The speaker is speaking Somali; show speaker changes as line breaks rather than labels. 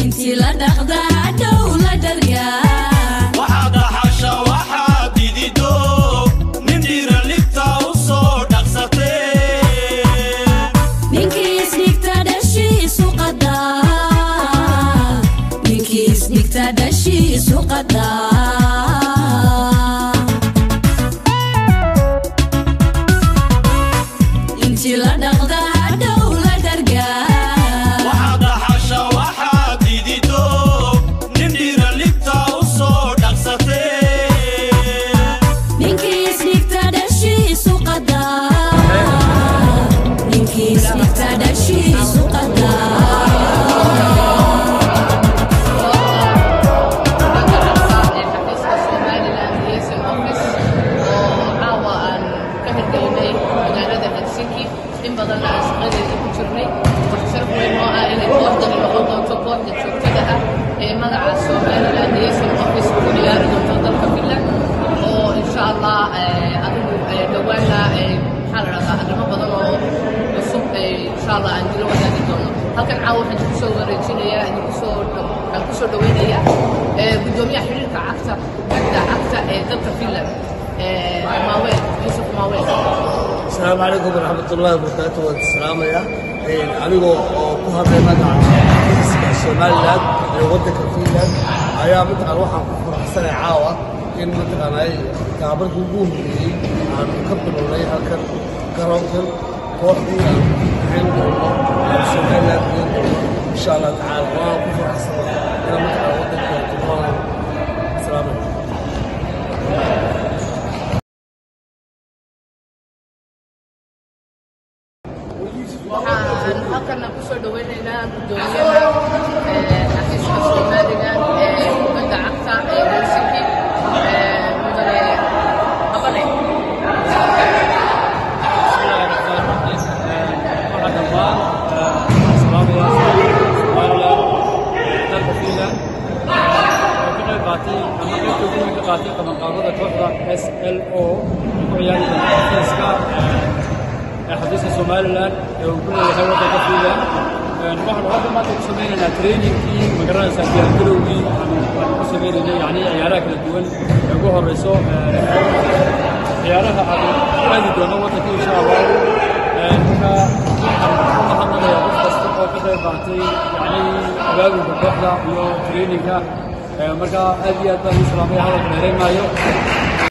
intii la dhaqda hadhow la dhargaa
waxaad dhaxasha waxaad didido nin dhiira libta u soo dhaqsatee
ninkii isdhigta dhashiisu qadaa ninkii isdhigta dhashiisu qadaa intii la dhaqda hadhow la dhargaa
waxaad dhaxasha waxaad didido nin dhiira libta u soo dhaqsatee
ninkii isdhigta dhashiisu qadaa ninkii isdhigta dhashiisu qadaa
xafiiska somalilan liaison office oo caawa aan ka hirgelinay magaalada helsinki in badanna aan shaqadeeda ku jirnay waxaa sharaf weyn oo ah inay kooxdani noqon doonto kooxda joogtada ah ee magaca somalilan liaison office ku ciyaari doonto dalka finland oo insha allah adigu dhawaana maxaa la dhahdaa arrimo badan oo cusub insha allah aan dilo wadaagi doono halkan caawa waxaan idinku soo wareejinayaa idinku soo aan ku soo dhaweynayaa gudoomiyaha xiriirka cagta cagta cagta ee dalka finland maaweel yuusuf maaweel
asalaamu calaykum waraxmat ullahi wabarakaatu waan salaamaya anigoo oo ku hadlay magaca xafiiska somalilan ee waddanka finland ayaa mataqaan waxaan ku faraxsanay caawa in mataqaanay gaabarkii ugu horreeyey aan ka bilownay halkan garoonkan kooxdii aan bixin doono aan somalilan bixin doono insha allah tacaala waan ku faraxsanay inaan mataqaan waddanka kunoolay asalaamu calaykum
waxaan halkana ku soo dhaweynaynaa gudoomiyaha xafiiska somalilan ee kubadda cagta ee helsinki mudane habane
qabanqaabada kooxda s l o ku ciyaari doonta xafiiska xafiiska somalilan ee uu ku leeyahay waddanka finland waxaanu hadda maanta ku samaynaynaa trainingkii magaranaysaa diyaargarowgii aan ku sameynaynay yani ciyaaraha kala duwan ee ugu horeyso ciyaaraha aan aadi doono waddanka insha allah marka waxaan u mahadnaqayaa qof kasta oo ka qayb qaatay yani abaabulka kooxda iyo trainingka marka aad iyo aad baan u salaamaya hadalka dheerayn maayo